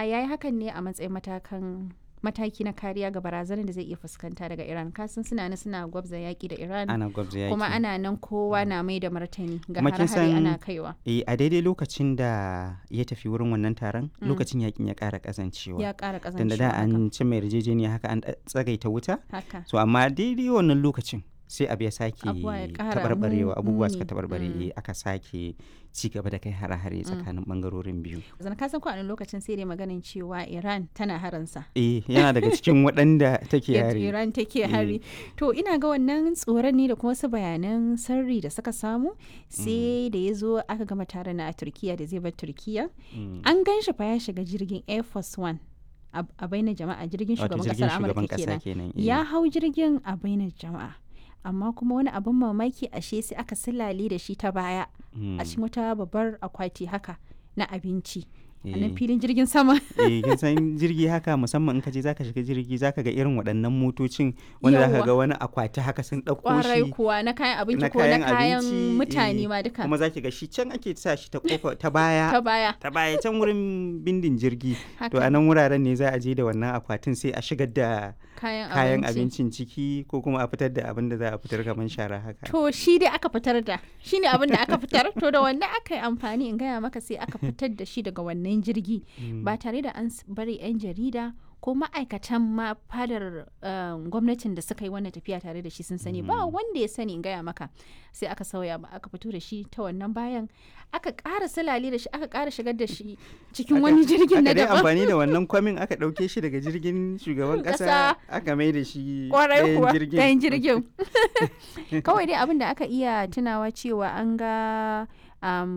kuma ya yi hakan ne a matsayin matakan mataki na kariya ga barazanar da zai iya fuskanta daga iran kasan suna nan suna gwabza yaƙi da iran ana gwabza yaki kuma ana nan kowa na mai da martani ga Kuma kin hare-hare san- ana kaiwa eh a daidai lokacin da ya tafi wurin wannan taron lokacin yakin ya ƙara ƙazancewa ya ƙara tun da da ƙazancewa an ci mai yarjejeniya haka an ɗa- tsagaita wuta haka so amma daidai wannan lokacin sai abu ya sake Abubuwa ya ƙara tabarbarewa mu- abubuwa suka muni. tabarbare Mm. eh, aka sake ci gaba da kai hare-hare tsakanin bangarorin biyu zan kasan ko a wani lokacin sai dai maganin cewa iran tana haransa eh yana daga cikin waɗanda take yadda yare Iran take hari. To ina ga wannan tsoron ne da kuma wasu bayanan sirri da suka samu sai da ya zo aka gama taron na a Turkiya da zai bar Turkiya. Mm. An gan shi fa ya shiga jirgin Air Force One a a bainar jama'a jirgin wato shugaban jirgin kasar shugaban Amurka ƙasa kenan. kenan eh. Ya hau jirgin a bainar jama'a. Amma kuma wani abin mamaki ashe sai aka silale da shi ta baya Mm. a cikin wata babbar akwati haka na abinci. A Eh. nan filin jirgin sama. eh kin san jirgi haka musamman in ka je zaka shiga jirgi zaka ga irin waɗannan motocin wanda zaka Yawwa. ga wani akwati haka sun ɗauko Kwarai shi kuwa na kayan abinci na ko na kayan kayan abinci, mutane eh, ma duka. kuma zaki ga shi can ake sa shi ta kofa ta baya Ta baya. ta baya can wurin bindin jirgi to Haka. a nan wuraren ne za a je da wannan akwatin sai a shigar da kayan, kayan abinci. abincin ciki ko kuma a fitar da abin da za a fitar kamar shara haka To shi dai aka fitar da shi ne abin da aka fitar to da wannan aka yi amfani in gaya maka sai aka fitar da shi daga wannan jirgi ba tare da an s- bari 'yan jarida ko ma'aikatan ma fadar um, gwamnatin da suka yi wannan tafiya tare da shi sun sani ba wanda ya sani in gaya maka sai aka sauya ba aka fito da shi ta wannan bayan aka ƙara silale da shi aka ƙara shigar da shi cikin Aka- wani jirgin na aka dai daban amfani da wannan kwamin aka ɗauke shi daga jirgin shugaban Ƙasa. ƙasa aka mai da shi kwarai ɗayan kuwa jirgin. ɗayan jirgin kawai dai abin da aka iya tunawa cewa an ga um,